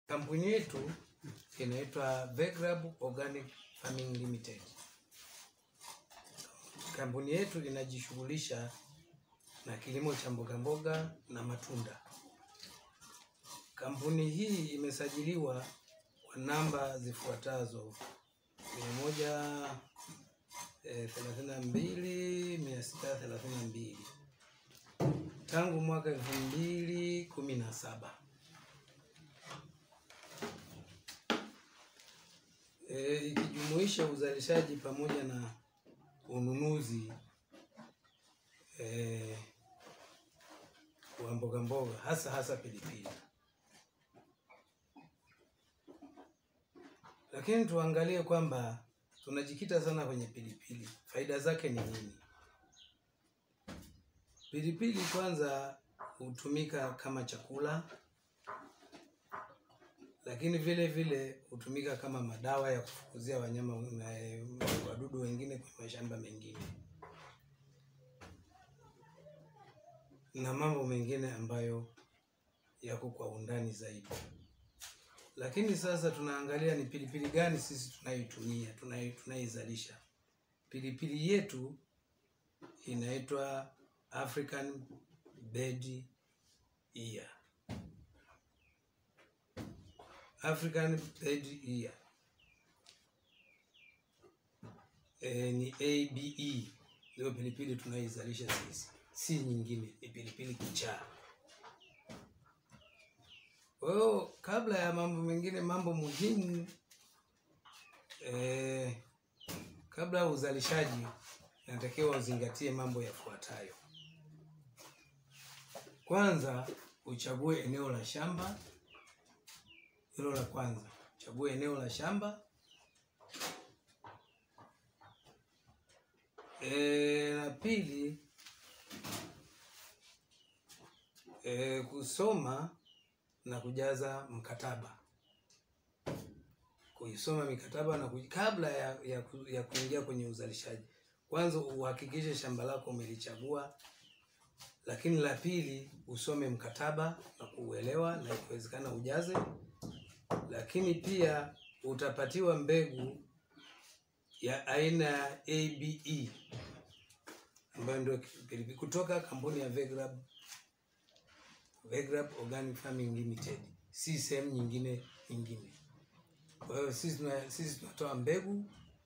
Kampuni yetu inaitwa Vegrab Organic Farming Limited. Kampuni yetu inajishughulisha na kilimo cha mboga mboga na matunda. Kampuni hii imesajiliwa kwa namba zifuatazo: mia moja eh, thelathini na mbili mia sita thelathini na mbili tangu mwaka elfu mbili kumi na saba. E, ikijumuisha uzalishaji pamoja na ununuzi e, wa mboga mboga hasa hasa pilipili. Lakini tuangalie kwamba tunajikita sana kwenye pilipili. Faida zake ni nini? Pilipili kwanza hutumika kama chakula, lakini vile vile hutumika kama madawa ya kufukuzia wanyama na wadudu wengine kwenye mashamba mengine na mambo mengine ambayo yako kwa undani zaidi. Lakini sasa tunaangalia ni pilipili gani sisi tunayoitumia tunai- tunayoizalisha. Pilipili yetu inaitwa African Bed Ear. African Bed Ear. E, ni ABE ndio pilipili tunayoizalisha sisi, si nyingine, ni pilipili kichaa. Kwa hiyo kabla ya mambo mengine, mambo muhimu eh, kabla ya uzalishaji inatakiwa uzingatie mambo yafuatayo. Kwanza, uchague eneo la shamba. Hilo la kwanza, uchague eneo la shamba. E, la pili e, kusoma na kujaza mkataba, kuisoma mikataba na kuj... kabla ya, ya, ku- ya kuingia kwenye uzalishaji. Kwanza uhakikishe shamba lako umelichagua, lakini la pili usome mkataba na kuuelewa, na ikiwezekana ujaze. Lakini pia utapatiwa mbegu ya aina ya ABE ambayo ndio pilipili kutoka kampuni ya Vegrab Vegrab Organic Farming Limited, si sehemu nyingine nyingine. Kwa hiyo sisi tuna, sisi tunatoa mbegu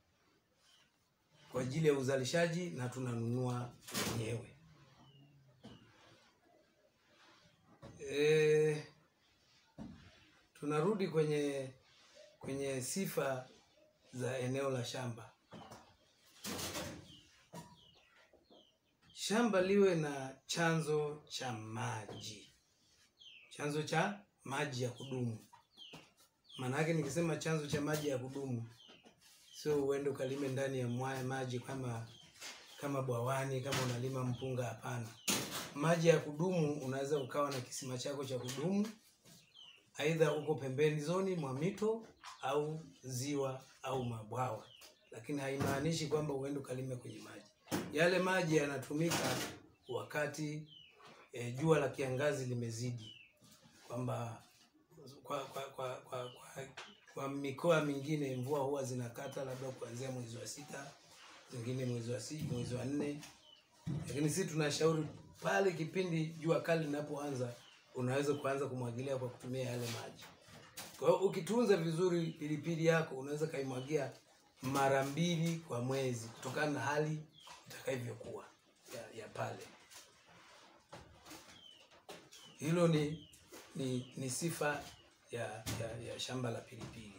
kwa ajili ya uzalishaji na tunanunua wenyewe. E, tunarudi kwenye kwenye sifa za eneo la shamba. Shamba liwe na chanzo cha maji, chanzo cha maji ya kudumu. Maana yake nikisema chanzo cha maji ya kudumu, sio uende ukalime ndani ya mwaya maji kama kama bwawani, kama unalima mpunga. Hapana, maji ya kudumu unaweza ukawa na kisima chako cha kudumu, aidha uko pembeni zoni mwa mito au ziwa au mabwawa, lakini haimaanishi kwamba uende ukalime kwenye maji yale. Maji yanatumika wakati e, jua la kiangazi limezidi, kwamba kwa kwa, kwa, kwa, kwa, kwa mikoa mingine mvua huwa zinakata labda kuanzia mwezi wa sita, zingine mwezi wa si, mwezi wa nne, lakini sisi tunashauri pale kipindi jua kali linapoanza unaweza kuanza kumwagilia kwa kutumia yale maji. Kwa hiyo ukitunza vizuri pilipili yako unaweza kaimwagia mara mbili kwa mwezi kutokana na hali itakavyokuwa ya, ya pale. Hilo ni ni, ni sifa ya, ya, ya shamba la pilipili.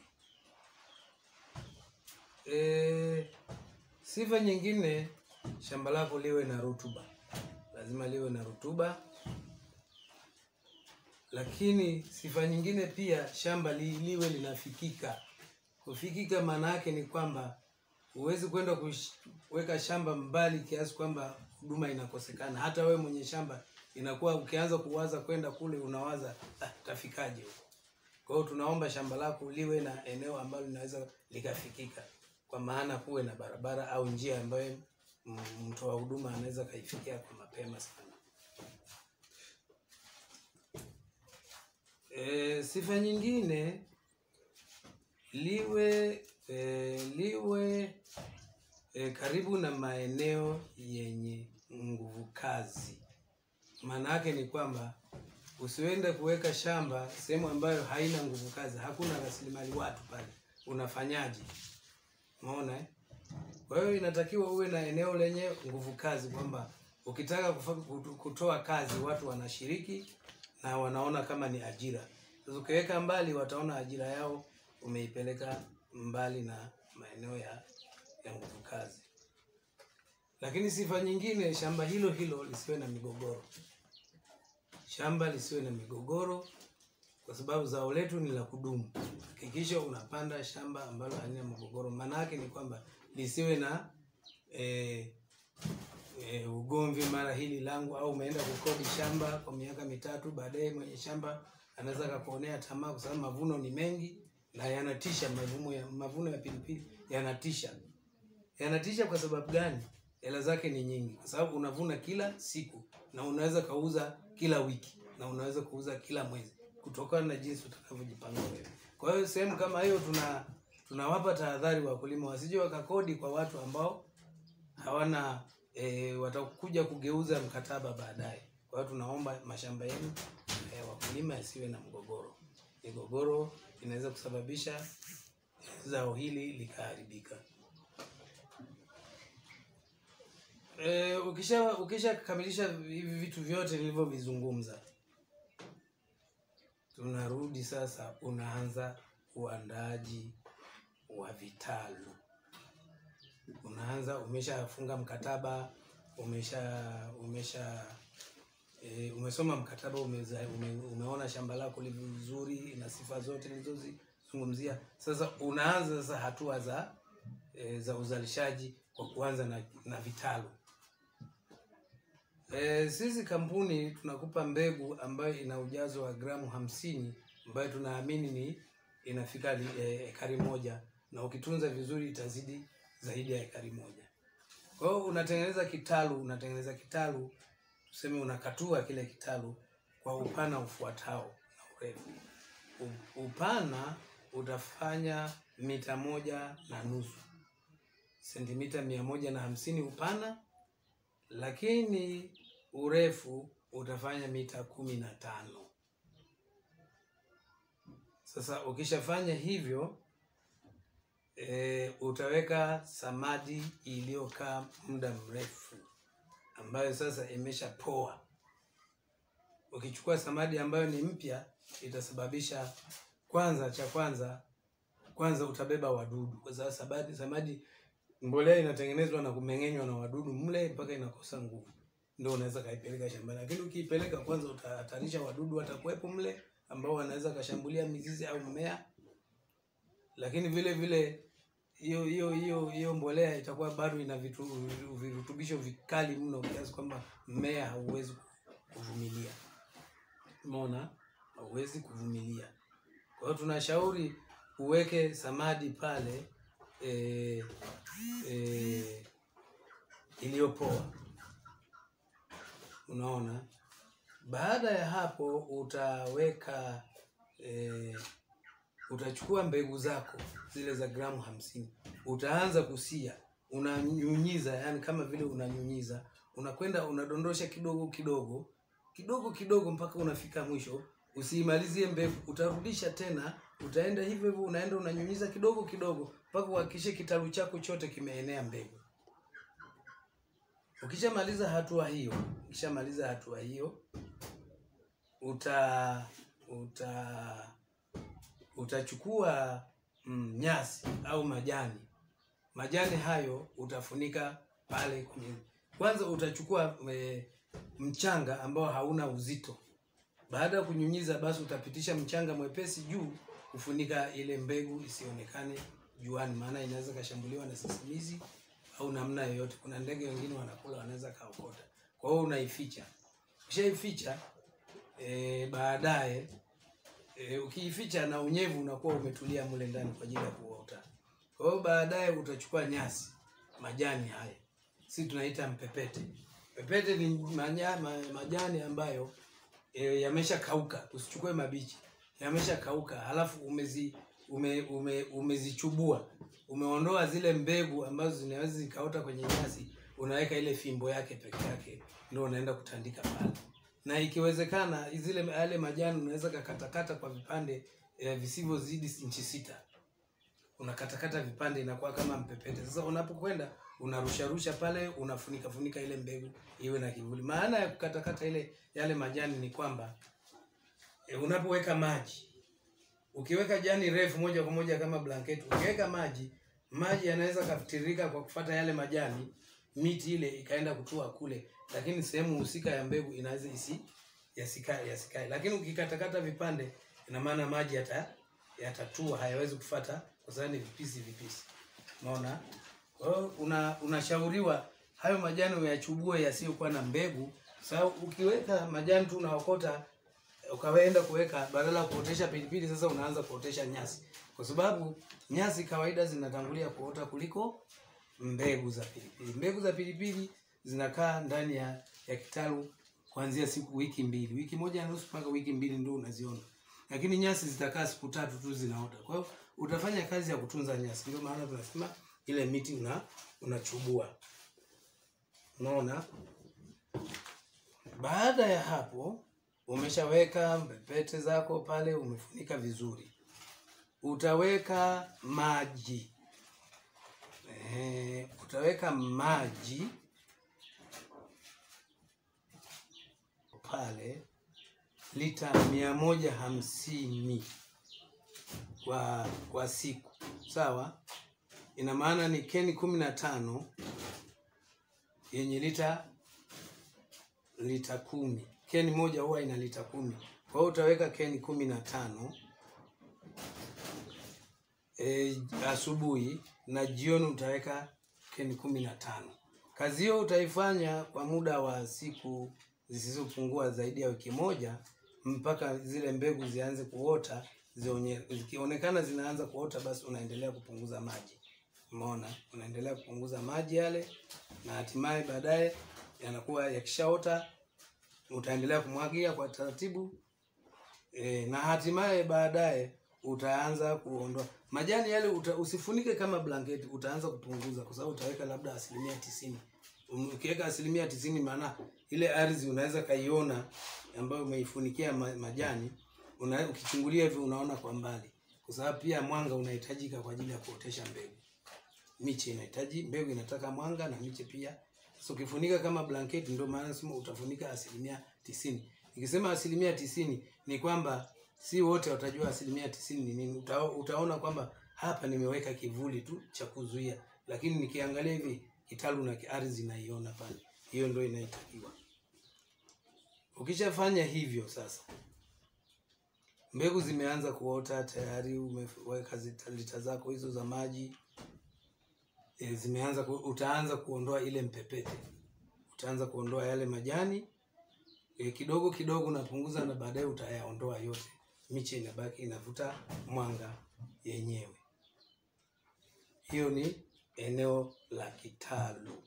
E, sifa nyingine, shamba lako liwe na rutuba, lazima liwe na rutuba. Lakini sifa nyingine pia, shamba li, liwe linafikika. Kufikika maana yake ni kwamba huwezi kwenda kuweka shamba mbali kiasi kwamba huduma inakosekana. Hata wewe mwenye shamba inakuwa ukianza kuwaza kwenda kule unawaza ah, tafikaje huko. Kwa hiyo tunaomba shamba lako liwe na eneo ambalo linaweza likafikika, kwa maana kuwe na barabara au njia ambayo m- mtoa huduma anaweza kaifikia kwa mapema sana. E, sifa nyingine liwe e, liwe e, karibu na maeneo yenye nguvu kazi. Maana yake ni kwamba usiende kuweka shamba sehemu ambayo haina nguvu kazi, hakuna rasilimali watu pale, unafanyaje? Umeona eh? Kwa hiyo inatakiwa uwe na eneo lenye nguvu kazi, kwamba ukitaka kufa, kutu- kutoa kazi watu wanashiriki na wanaona kama ni ajira. Sasa ukiweka mbali, wataona ajira yao umeipeleka mbali na maeneo ya, ya nguvu kazi. Lakini sifa nyingine, shamba hilo hilo lisiwe na migogoro. Shamba lisiwe na migogoro, kwa sababu zao letu ni la kudumu. Hakikisha unapanda shamba ambalo halina mgogoro. Maana yake ni kwamba lisiwe na eh, e, ugomvi mara hili langu, au umeenda kukodi shamba kwa miaka mitatu, baadaye mwenye shamba anaweza akakuonea tamaa, kwa sababu mavuno ni mengi na yanatisha. Mavuno ya, mavuno ya pilipili yanatisha. Yanatisha kwa sababu gani? Hela zake ni nyingi, kwa sababu unavuna kila siku na unaweza kauza kila wiki na unaweza kuuza kila mwezi, kutokana na jinsi utakavyojipanga wewe. Kwa hiyo sehemu kama hiyo tuna tunawapa tahadhari wakulima wasije wakakodi kwa watu ambao hawana e, watakuja kugeuza mkataba baadaye. Kwa hiyo tunaomba mashamba yenu e, wakulima yasiwe na mgogoro. Migogoro inaweza kusababisha zao hili likaharibika. E, ukisha ukishakamilisha hivi vitu vyote nilivyovizungumza, tunarudi sasa, unaanza uandaaji wa vitalu unaanza umeshafunga mkataba umesha umesha e, umesoma mkataba umeza, ume, umeona shamba lako lilivyo vizuri na sifa zote nilizozizungumzia. Sasa unaanza sasa hatua za e, za uzalishaji kwa kuanza na, na vitalu. E, sisi kampuni tunakupa mbegu ambayo ina ujazo wa gramu hamsini ambayo tunaamini ni inafika li- e, ekari moja na ukitunza vizuri itazidi zaidi ya ekari moja. Kwa hiyo unatengeneza kitalu, unatengeneza kitalu, tuseme unakatua kile kitalu kwa upana ufuatao na urefu. U- Upana utafanya mita moja na nusu, sentimita mia moja na hamsini upana, lakini urefu utafanya mita kumi na tano. Sasa ukishafanya hivyo e, utaweka samadi iliyokaa muda mrefu ambayo sasa imeshapoa. Ukichukua samadi ambayo ni mpya, itasababisha kwanza, cha kwanza kwanza utabeba wadudu, kwa sababu samadi, samadi mbolea inatengenezwa na kumeng'enywa na wadudu mle mpaka inakosa nguvu, ndio unaweza kaipeleka shambani. Lakini ukiipeleka kwanza, utahatarisha wadudu watakuwepo mle ambao wanaweza kashambulia mizizi au mmea lakini vile vile hiyo hiyo hiyo hiyo mbolea itakuwa bado ina vitu, virutubisho vikali mno kiasi kwamba mmea hauwezi kuvumilia. Umeona, hauwezi kuvumilia. Kwa hiyo tunashauri uweke samadi pale e, e, iliyopoa. Unaona, baada ya hapo utaweka e, utachukua mbegu zako zile za gramu hamsini utaanza kusia, unanyunyiza, yani kama vile unanyunyiza, unakwenda unadondosha kidogo kidogo kidogo kidogo mpaka unafika mwisho. Usiimalizie mbegu, utarudisha tena, utaenda hivyo hivyo, unaenda unanyunyiza kidogo kidogo mpaka uhakikishe kitalu chako chote kimeenea mbegu. Ukishamaliza hatua hiyo, ukishamaliza hatua hiyo uta uta utachukua mm, nyasi au majani. Majani hayo utafunika pale kwenye. Kwanza utachukua e, mchanga ambao hauna uzito. Baada ya kunyunyiza, basi utapitisha mchanga mwepesi juu kufunika ile mbegu isionekane juani, maana inaweza kashambuliwa na sisimizi au namna yoyote. Kuna ndege wengine wanakula, wanaweza kaokota. Kwa hiyo unaificha. Ukishaificha e, baadaye E, ukiificha na unyevu unakuwa umetulia mule ndani kwa ajili ya kuota. Kwa hiyo baadaye utachukua nyasi, majani haya, si tunaita mpepete. Mpepete ni manya, ma, majani ambayo e, yamesha kauka, usichukue mabichi. yameshakauka, halafu umezi ume, ume, umezichubua umeondoa zile mbegu ambazo zinaweza zikaota kwenye nyasi, unaweka ile fimbo yake peke yake, ndio unaenda kutandika pale, na ikiwezekana zile yale majani unaweza kakatakata kwa vipande eh, visivyozidi inchi sita unakatakata vipande inakuwa kama mpepete. Sasa unapokwenda unarusharusha pale, unafunika funika ile mbegu iwe na kivuli. Maana ya kukatakata ile yale majani ni kwamba e, unapoweka maji, ukiweka jani refu moja kwa moja kama blanketi, ukiweka maji, maji yanaweza katiririka kwa kufata yale majani, miti ile ikaenda kutua kule, lakini sehemu husika ya mbegu inaweza isi yasikae yasikae. Lakini ukikatakata vipande, ina maana maji yata yatatua, hayawezi kufata kwa sababu ni vipisi vipisi. Unaona? Kwa hiyo una unashauriwa hayo majani uyachubue yasiyokuwa na mbegu. Sababu ukiweka majani tu unaokota ukaenda kuweka badala ya kuotesha pilipili, sasa unaanza kuotesha nyasi, kwa sababu nyasi kawaida zinatangulia kuota kuliko mbegu za pilipili. Mbegu za pilipili zinakaa ndani ya, ya kitalu kuanzia siku wiki mbili, wiki moja na nusu mpaka wiki mbili ndio unaziona, lakini nyasi zitakaa siku tatu tu zinaota. Kwa hiyo utafanya kazi ya kutunza nyasi, ndio maana tunasema ile miti una unachubua. Unaona, baada ya hapo umeshaweka pete zako pale, umefunika vizuri, utaweka maji eh, utaweka maji pale lita mia moja hamsini kwa kwa siku sawa. Ina maana ni keni kumi na tano yenye lita lita kumi. Keni moja huwa ina lita kumi, kwa hiyo utaweka keni kumi na tano e, asubuhi na jioni utaweka keni kumi na tano. Kazi hiyo utaifanya kwa muda wa siku zisizopungua zaidi ya wiki moja mpaka zile mbegu zianze kuota. Zionye, zikionekana zinaanza kuota, basi unaendelea kupunguza maji. Umeona, unaendelea kupunguza maji yale, na hatimaye baadaye yanakuwa yakishaota, utaendelea kumwagia kwa taratibu e, na hatimaye baadaye utaanza kuondoa majani yale uta, usifunike kama blanketi, utaanza kupunguza kwa sababu utaweka labda asilimia tisini. Ukiweka asilimia tisini, maana ile ardhi unaweza kaiona ambayo umeifunikia ma, majani una, ukichungulia hivi unaona kwa mbali, kwa sababu pia mwanga unahitajika kwa ajili ya kuotesha mbegu. Miche inahitaji mbegu, inataka mwanga na miche pia. Sasa ukifunika kama blanketi, ndio maana nasema utafunika asilimia tisini. Nikisema asilimia tisini ni kwamba si wote watajua asilimia tisini ni nini. Uta, utaona kwamba hapa nimeweka kivuli tu cha kuzuia, lakini nikiangalia hivi kitalu na ardhi naiona pale, hiyo ndio inaitakiwa. Ukishafanya hivyo sasa mbegu zimeanza kuota tayari, umeweka lita zako hizo za maji e, zimeanza ku, utaanza kuondoa ile mpepete, utaanza kuondoa yale majani e, kidogo kidogo unapunguza, na baadaye utayaondoa yote, miche inabaki inavuta mwanga yenyewe. Hiyo ni eneo la kitalu.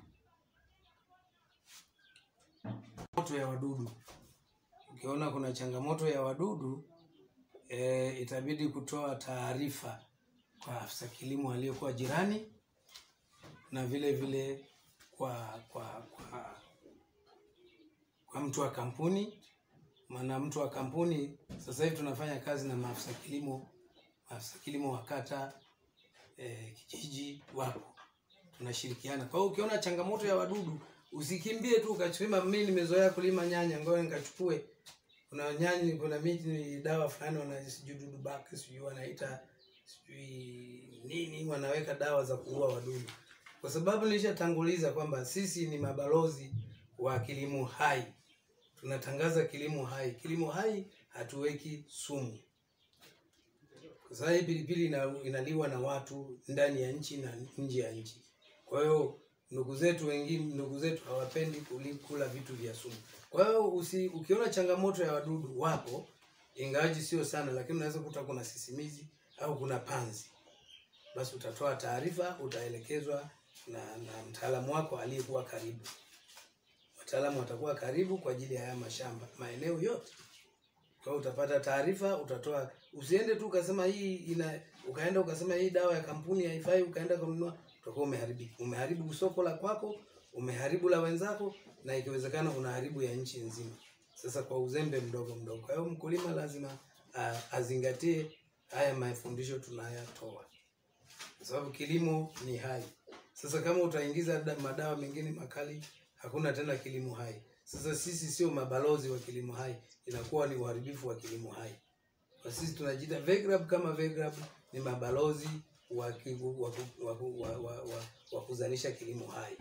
Moto ya wadudu, ukiona kuna changamoto ya wadudu e, itabidi kutoa taarifa kwa afisa kilimo aliyekuwa jirani na vile vile kwa kwa kwa, kwa mtu wa kampuni. Maana mtu wa kampuni sasa hivi tunafanya kazi na maafisa kilimo, maafisa kilimo wa kata e, kijiji wapo, tunashirikiana. Kwa hiyo ukiona changamoto ya wadudu usikimbie tu ukachukua, mimi nimezoea kulima nyanya, ngoja nikachukue kuna nyanya, kuna miti ni dawa fulani wana sijui dudu baki sijui wanaita sijui nini, wanaweka dawa za kuua wadudu, kwa sababu nilishatanguliza kwamba sisi ni mabalozi wa kilimo hai. Tunatangaza kilimo hai. Kilimo hai hatuweki sumu, kwa sababu hii pilipili ina, inaliwa na watu ndani ya nchi na nje ya nchi. Kwa hiyo ndugu zetu wengine, ndugu zetu hawapendi kula vitu vya sumu. Kwa hiyo usi, ukiona changamoto ya wadudu wapo, ingawaji sio sana, lakini unaweza kuta kuna sisimizi au kuna panzi, basi utatoa taarifa, utaelekezwa na, na mtaalamu wako aliyekuwa karibu. Wataalamu watakuwa karibu kwa ajili ya haya mashamba, maeneo yote Kwa hiyo utapata taarifa, utatoa. Usiende tu ukasema hii ina, ukaenda ukasema hii dawa ya kampuni haifai, ukaenda kununua, utakuwa umeharibu umeharibu soko la kwako, umeharibu la wenzako, na ikiwezekana unaharibu ya nchi nzima. Sasa kwa uzembe mdogo mdogo. Kwa hiyo mkulima lazima a, azingatie haya mafundisho tunayatoa, kwa sababu kilimo ni hai. Sasa kama utaingiza da- madawa mengine makali, hakuna tena kilimo hai. Sasa sisi sio mabalozi wa kilimo hai, inakuwa ni uharibifu wa kilimo hai. Kwa sisi tunajiita VEGRAB kama VEGRAB ni mabalozi wa, ki- wa, ku- wa, ku- wa, wa, wa, wa kuzalisha kilimo hai.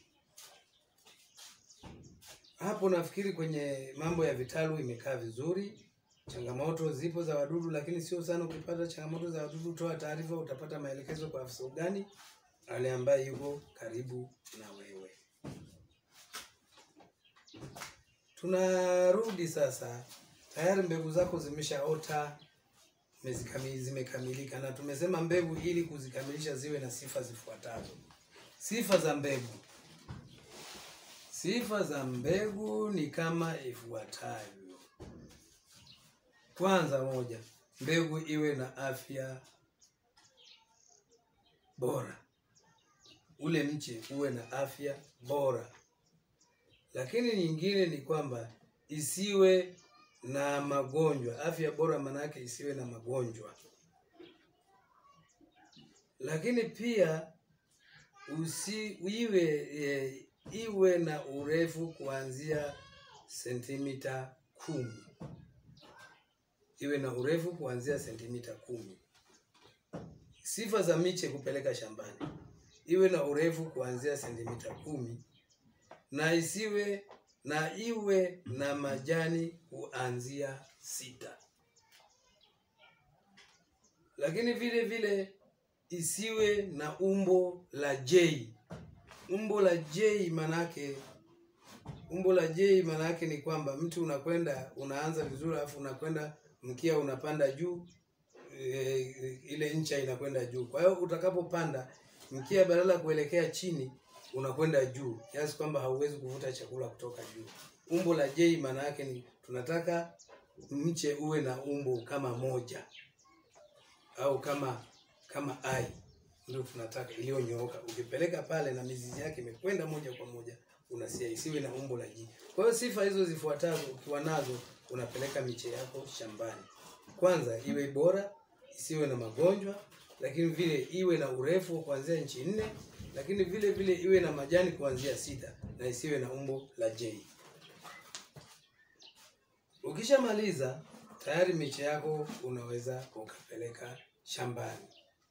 Hapo nafikiri kwenye mambo ya vitalu imekaa vizuri. Changamoto zipo za wadudu, lakini sio sana. Ukipata changamoto za wadudu, toa taarifa, utapata maelekezo kwa afisa ugani ale ambaye yuko karibu na wewe. Tunarudi sasa, tayari mbegu zako zimeshaota, zimezikami- zimekamilika, na tumesema mbegu ili kuzikamilisha ziwe na sifa zifuatazo. Sifa za mbegu. Sifa za mbegu ni kama ifuatavyo. Kwanza, moja, mbegu iwe na afya bora, ule mche uwe na afya bora. Lakini nyingine ni kwamba isiwe na magonjwa. Afya bora maana yake isiwe na magonjwa. Lakini pia usi iwe e, iwe na urefu kuanzia sentimita kumi iwe na urefu kuanzia sentimita kumi. Sifa za miche kupeleka shambani, iwe na urefu kuanzia sentimita kumi na isiwe na iwe na majani kuanzia sita, lakini vile vile isiwe na umbo la J. Umbo la J manake umbo la J manake ni kwamba mtu unakwenda unaanza vizuri, alafu unakwenda mkia unapanda juu e, ile ncha inakwenda juu. Kwa hiyo utakapopanda mkia badala ya kuelekea chini unakwenda juu kiasi kwamba hauwezi kuvuta chakula kutoka juu. Umbo la J maana yake ni tunataka mche uwe na umbo kama moja au kama kama ai, ndio tunataka iliyonyooka. Ukipeleka pale na mizizi yake imekwenda moja kwa moja, unasia isiwe na umbo la J. Kwa hiyo sifa hizo zifuatazo ukiwa nazo, unapeleka miche yako shambani. Kwanza iwe bora, isiwe na magonjwa, lakini vile iwe na urefu wa kuanzia inchi nne, lakini vile vile iwe na majani kuanzia sita na isiwe na umbo la J. Ukishamaliza tayari miche yako unaweza ukapeleka shambani.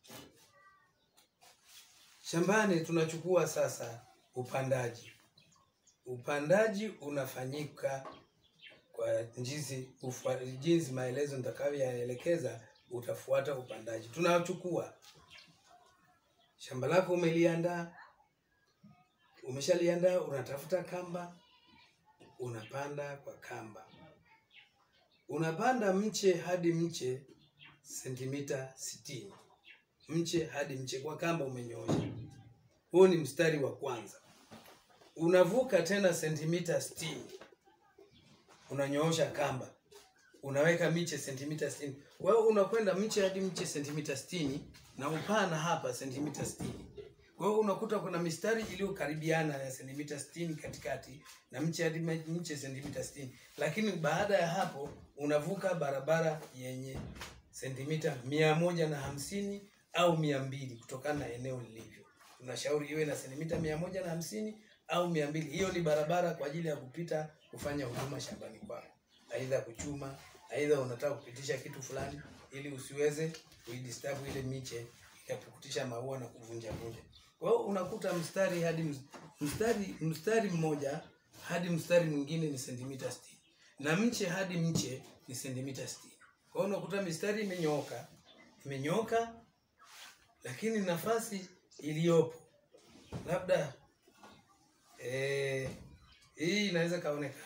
Shambani tunachukua sasa upandaji. Upandaji unafanyika kwa jinsi ufa- jinsi maelezo nitakavyoyaelekeza, utafuata upandaji. Tunachukua shamba lako, umeliandaa, umeshaliandaa, unatafuta kamba, unapanda kwa kamba, unapanda mche hadi mche sentimita sitini mche hadi mche kwa kamba umenyoosha. Huo ni mstari wa kwanza. Unavuka tena sentimita sitini unanyoosha kamba, unaweka miche sentimita sitini. Kwa hiyo unakwenda mche hadi mche sentimita sitini na upana hapa sentimita sitini. Kwa hiyo unakuta kuna mistari iliyokaribiana ya sentimita sitini katikati na mche hadi mche sentimita sitini, lakini baada ya hapo unavuka barabara yenye sentimita mia moja na hamsini au mia mbili kutokana na eneo lilivyo. Tunashauri iwe na sentimita mia moja na hamsini au mia mbili. Hiyo ni barabara kwa ajili ya kupita kufanya huduma shambani kwako, aidha kuchuma, aidha unataka kupitisha kitu fulani, ili usiweze kuidisturb ile miche ikapukutisha maua na kuvunja vunja. Kwa hiyo unakuta mstari hadi ms- mstari mstari mmoja hadi mstari mwingine ni sentimita sitini na mche hadi mche ni sentimita sitini. Kwa hiyo unakuta mistari imenyooka imenyooka, lakini nafasi iliyopo labda eh, hii inaweza kaonekana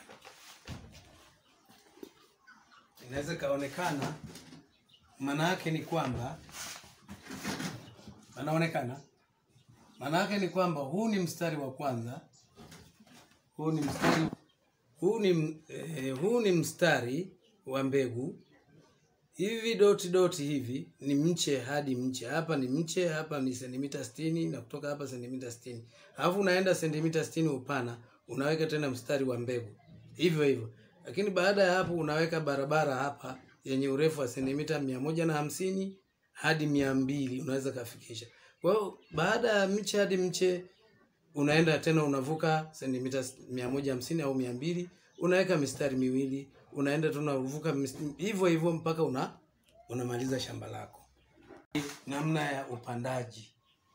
inaweza kaonekana, maana yake ni kwamba anaonekana, maana yake ni kwamba huu ni mstari wa kwanza, huu ni mstari huu ni m- eh, huu ni mstari wa mbegu hivi doti doti hivi ni mche hadi mche hapa ni mche hapa ni sentimita sitini na kutoka hapa sentimita sitini alafu unaenda sentimita sitini upana unaweka tena mstari wa mbegu hivyo hivyo lakini baada ya hapo unaweka barabara hapa yenye urefu wa sentimita mia moja na hamsini hadi mia mbili unaweza kafikisha kwa hiyo baada ya mche hadi mche unaenda tena unavuka sentimita mia moja hamsini au mia mbili unaweka mistari miwili unaenda tu unavuka mis- hivyo hivyo mpaka una unamaliza shamba lako namna ya upandaji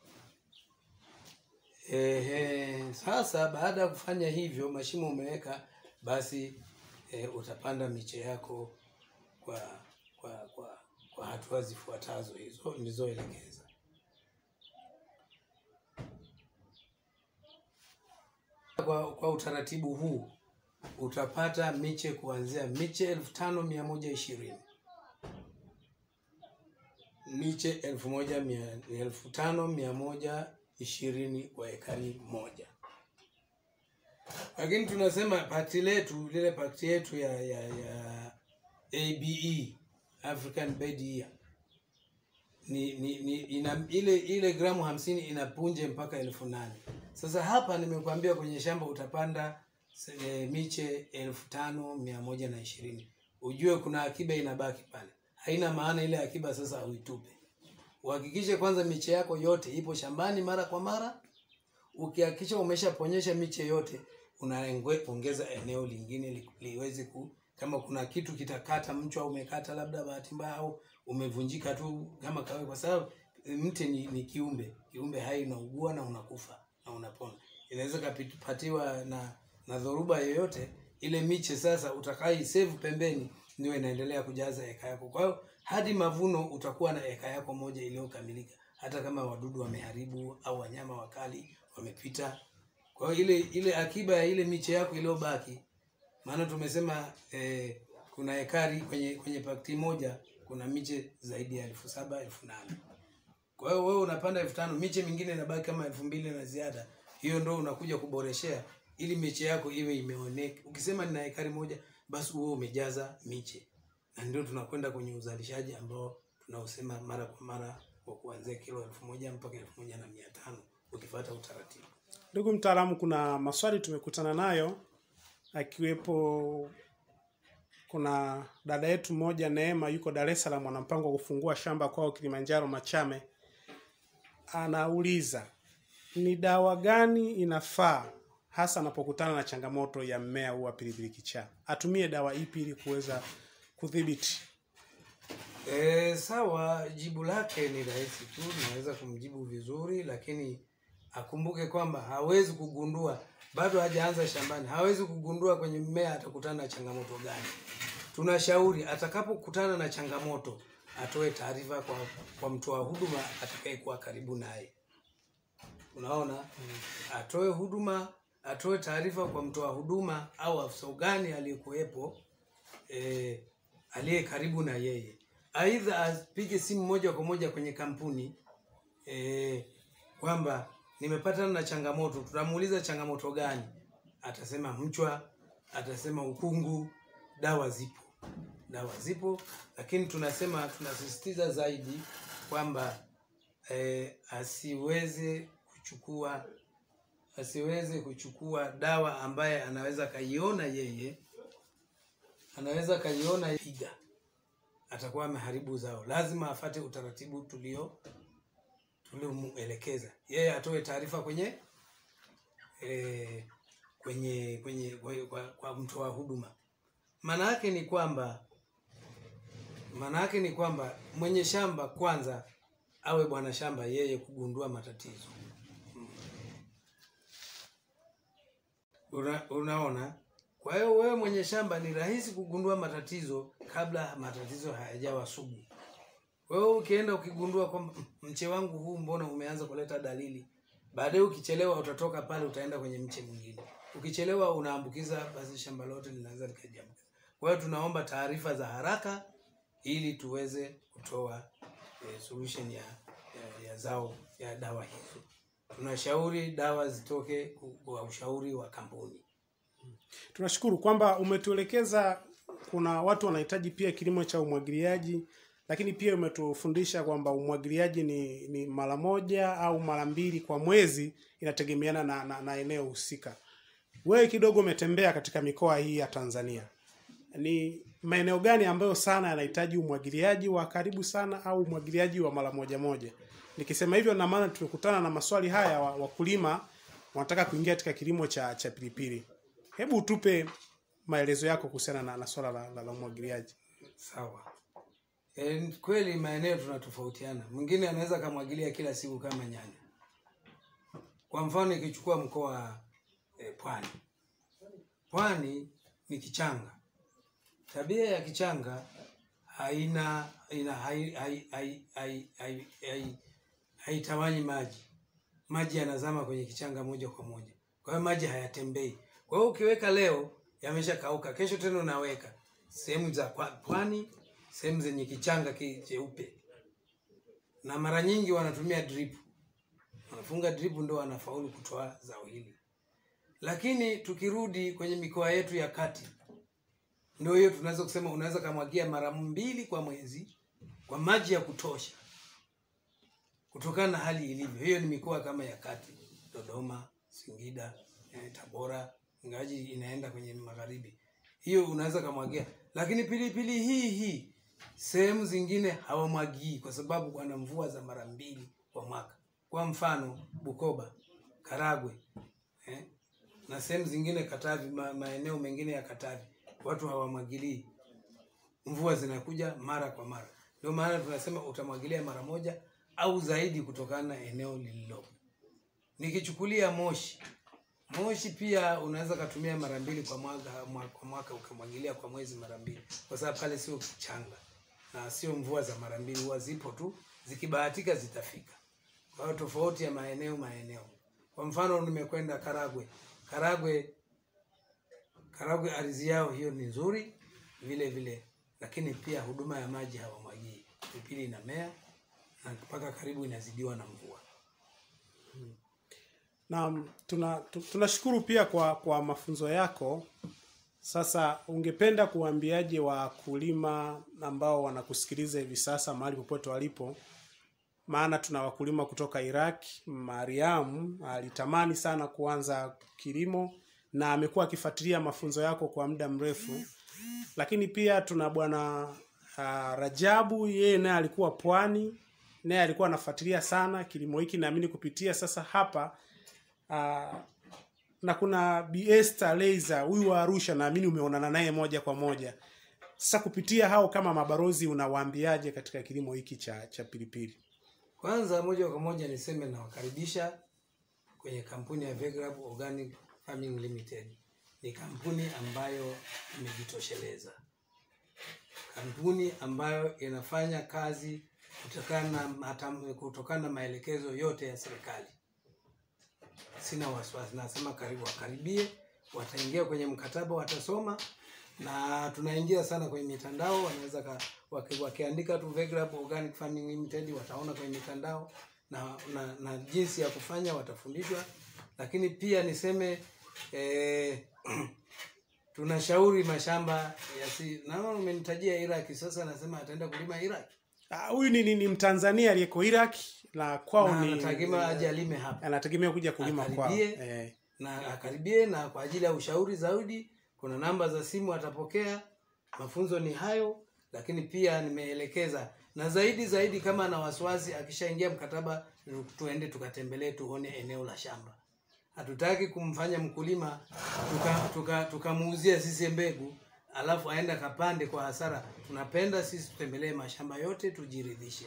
Ehe, sasa baada ya kufanya hivyo mashimo umeweka basi e, utapanda miche yako kwa kwa kwa, kwa hatua zifuatazo hizo nilizoelekeza kwa, kwa utaratibu huu utapata miche kuanzia miche elfu tano mia moja ishirini miche elfu moja mia elfu tano mia moja ishirini kwa ekari moja lakini tunasema pakti letu lile pakti yetu ya ya ya abe african bed year ni, ni, ni ina, ile ile gramu hamsini ina punje mpaka elfu nane sasa hapa nimekuambia kwenye shamba utapanda e, miche elfu tano mia moja na ishirini ujue kuna akiba inabaki pale haina maana ile akiba sasa uitupe uhakikishe kwanza miche yako yote ipo shambani mara kwa mara ukihakikisha umeshaponyesha miche yote unaongeza eneo lingine li, liweze ku kama kuna kitu kitakata mchwa umekata labda bahati mbaya au umevunjika tu kama kawaida kwa sababu mti ni, ni kiumbe kiumbe hai unaugua na unakufa na unapona inaweza kapatiwa na na dhoruba yoyote ile miche sasa utakai save pembeni ndio inaendelea kujaza eka yako kwa hiyo hadi mavuno utakuwa na eka yako moja iliyokamilika hata kama wadudu wameharibu au wanyama wakali wamepita kwa hiyo ile ile akiba ya ile miche yako iliyobaki maana tumesema eh, kuna ekari kwenye kwenye pakti moja kuna miche zaidi ya elfu saba elfu nane kwa hiyo wewe unapanda elfu tano miche mingine inabaki kama elfu mbili na ziada hiyo ndo unakuja kuboreshea ili miche yako iwe imeoneka ukisema nina ekari moja basi huo umejaza miche na ndio tunakwenda kwenye uzalishaji ambao tunaosema mara kwa mara wa kuanzia kilo elfu moja mpaka elfu moja na mia tano ukifuata utaratibu Ndugu mtaalamu, kuna maswali tumekutana nayo, akiwepo kuna dada yetu mmoja Neema, yuko Dar es Salaam, ana mpango wa kufungua shamba kwao Kilimanjaro Machame. Anauliza ni dawa gani inafaa hasa anapokutana na changamoto ya mmea huu wa pilipili kichaa, atumie dawa ipi ili kuweza kudhibiti? E, sawa, jibu lake ni rahisi tu, naweza kumjibu vizuri, lakini akumbuke kwamba hawezi kugundua, bado hajaanza shambani, hawezi kugundua kwenye mmea atakutana na changamoto gani. Tunashauri atakapokutana na changamoto atoe taarifa kwa, kwa mtoa huduma atakayekuwa karibu naye. Unaona, atoe huduma, atoe taarifa kwa mtoa huduma au afisa ugani aliyekuwepo eh, aliye karibu na yeye aidha apige simu moja kwa moja kwenye kampuni eh, kwamba nimepatana na changamoto tutamuuliza changamoto gani atasema mchwa atasema ukungu dawa zipo dawa zipo lakini tunasema tunasisitiza zaidi kwamba eh, asiweze kuchukua asiweze kuchukua dawa ambaye anaweza kaiona yeye anaweza kaiona piga atakuwa ameharibu zao lazima afate utaratibu tulio tuliomuelekeza yeye atoe taarifa kwenye e, kwenye kwenye kwa, kwa, kwa mtoa huduma maana yake ni kwamba maana yake ni kwamba mwenye shamba kwanza awe bwana shamba yeye kugundua matatizo Una, unaona kwa hiyo wewe mwenye shamba ni rahisi kugundua matatizo kabla matatizo hayajawa sugu. Wewe ukienda ukigundua kwamba "Mm, mche wangu huu mbona umeanza kuleta dalili, baadaye ukichelewa utatoka pale utaenda kwenye mche mwingine. Ukichelewa unaambukiza, basi shamba lote linaweza likajiambukiza. Kwa hiyo tunaomba taarifa za haraka ili tuweze kutoa eh, solution ya, ya, ya zao ya dawa hizo. Tunashauri dawa zitoke kwa ushauri wa kampuni. Tunashukuru kwamba umetuelekeza kuna watu wanahitaji pia kilimo cha umwagiliaji lakini pia umetufundisha kwamba umwagiliaji ni, ni mara moja au mara mbili kwa mwezi inategemeana na, na, na eneo husika wewe kidogo umetembea katika mikoa hii ya tanzania ni maeneo gani ambayo sana yanahitaji umwagiliaji wa karibu sana au umwagiliaji wa mara moja moja nikisema hivyo na maana tumekutana na maswali haya wa- wakulima wanataka kuingia katika kilimo cha cha pilipili hebu utupe maelezo yako kuhusiana na, na swala la, la, la umwagiliaji sawa e, kweli maeneo tunatofautiana mwingine anaweza akamwagilia kila siku kama nyanya kwa mfano ikichukua mkoa wa e, pwani pwani ni kichanga tabia ya kichanga haina ina hai- hai- hai- hai- hai- hai- haitawanyi maji maji yanazama kwenye kichanga moja kwa moja kwa hiyo maji hayatembei kwa hiyo ukiweka leo yameshakauka kesho tena unaweka sehemu za kwa- pwani sehemu zenye kichanga ki- cheupe na mara nyingi wanatumia drip wanafunga drip ndo wanafaulu kutoa zao hili lakini tukirudi kwenye mikoa yetu ya kati ndio hiyo tunaweza kusema unaweza kamwagia mara mbili kwa mwezi kwa maji ya kutosha kutokana na hali ilivyo hiyo ni mikoa kama ya kati dodoma singida eh, tabora ingawaji inaenda kwenye magharibi hiyo unaweza kamwagia lakini pilipili hii hii sehemu zingine hawamwagii kwa sababu wana mvua za mara mbili kwa mwaka kwa mfano bukoba karagwe eh, na sehemu zingine katavi ma, maeneo mengine ya katavi watu hawamwagilii mvua zinakuja mara kwa mara ndio maana tunasema utamwagilia mara moja au zaidi kutokana na eneo lililopo nikichukulia moshi moshi pia unaweza katumia mara mbili kwa mwaka mwa- kwa mwaka ukamwagilia kwa mwezi mara mbili kwa sababu pale sio kichanga na sio mvua za mara mbili huwa zipo tu zikibahatika zitafika kwa hiyo tofauti ya maeneo maeneo kwa mfano nimekwenda karagwe karagwe karagwe ardhi yao hiyo ni nzuri vile vile lakini pia huduma ya maji hawamwagii pilipili inamea na mpaka karibu inazidiwa na mvua na tuna tu- tunashukuru pia kwa kwa mafunzo yako sasa ungependa kuwaambiaje wakulima ambao wanakusikiliza hivi sasa mahali popote walipo maana tuna wakulima kutoka iraq mariam alitamani sana kuanza kilimo na amekuwa akifuatilia mafunzo yako kwa muda mrefu lakini pia tuna bwana uh, rajabu yeye naye alikuwa pwani naye alikuwa anafuatilia sana kilimo hiki naamini kupitia sasa hapa uh, na kuna Bi Esther Leiza huyu wa Arusha naamini umeonana naye moja kwa moja sasa kupitia hao kama mabarozi unawaambiaje katika kilimo hiki cha cha pilipili kwanza moja kwa moja niseme nawakaribisha kwenye kampuni ya Vegrab Organic Farming Limited ni kampuni ambayo imejitosheleza kampuni ambayo inafanya kazi kutokana na matam- kutokana na maelekezo yote ya serikali sina wasiwasi nasema karibu wakaribie wataingia kwenye mkataba watasoma na tunaingia sana kwenye mitandao wanaweza ka, waki, wakiandika tu Vegrab Organic Farming Limited wataona kwenye mitandao na, na, na jinsi ya kufanya watafundishwa lakini pia niseme eh, tunashauri mashamba yasi naona umenitajia Iraki sasa nasema ataenda kulima Iraki Ah, huyu ni, ni, ni Mtanzania aliyeko Iraq na kwao na ni anategemea aje alime hapa anategemea kuja kulima kwao Akaribie. eh. na akaribie na kwa ajili ya ushauri zaidi kuna namba za simu atapokea mafunzo ni hayo lakini pia nimeelekeza na zaidi zaidi kama ana wasiwasi akishaingia mkataba tuende tukatembelee tuone eneo la shamba hatutaki kumfanya mkulima tukamuuzia tuka, tukamuuzia sisi mbegu alafu aenda kapande kwa hasara tunapenda sisi tutembelee mashamba yote tujiridhishe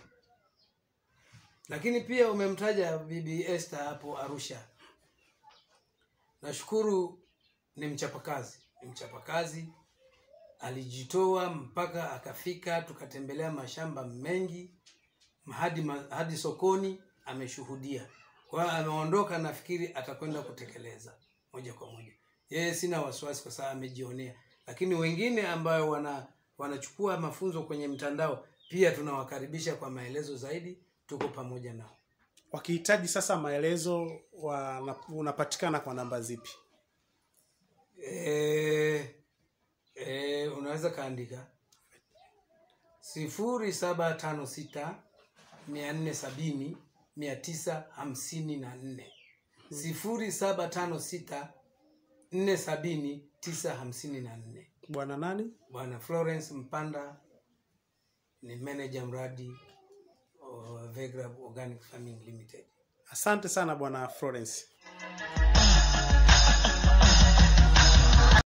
lakini pia umemtaja bibi Esther hapo Arusha nashukuru ni mchapakazi ni mchapakazi alijitoa mpaka akafika tukatembelea mashamba mengi hadi, ma- hadi sokoni ameshuhudia kwa hiyo ameondoka nafikiri atakwenda kutekeleza moja kwa moja yeye sina wasiwasi kwa sababu amejionea lakini wengine ambayo wana wanachukua mafunzo kwenye mtandao pia tunawakaribisha kwa maelezo zaidi tuko pamoja nao wakihitaji sasa maelezo wana, unapatikana kwa namba zipi e, e, unaweza kaandika sifuri saba tano sita mia nne sabini mia tisa hamsini na nne sifuri saba tano sita nne sabini tisa hamsini na nne bwana nani bwana florence mpanda ni manager mradi wa Vegra Organic Farming Limited asante sana bwana florence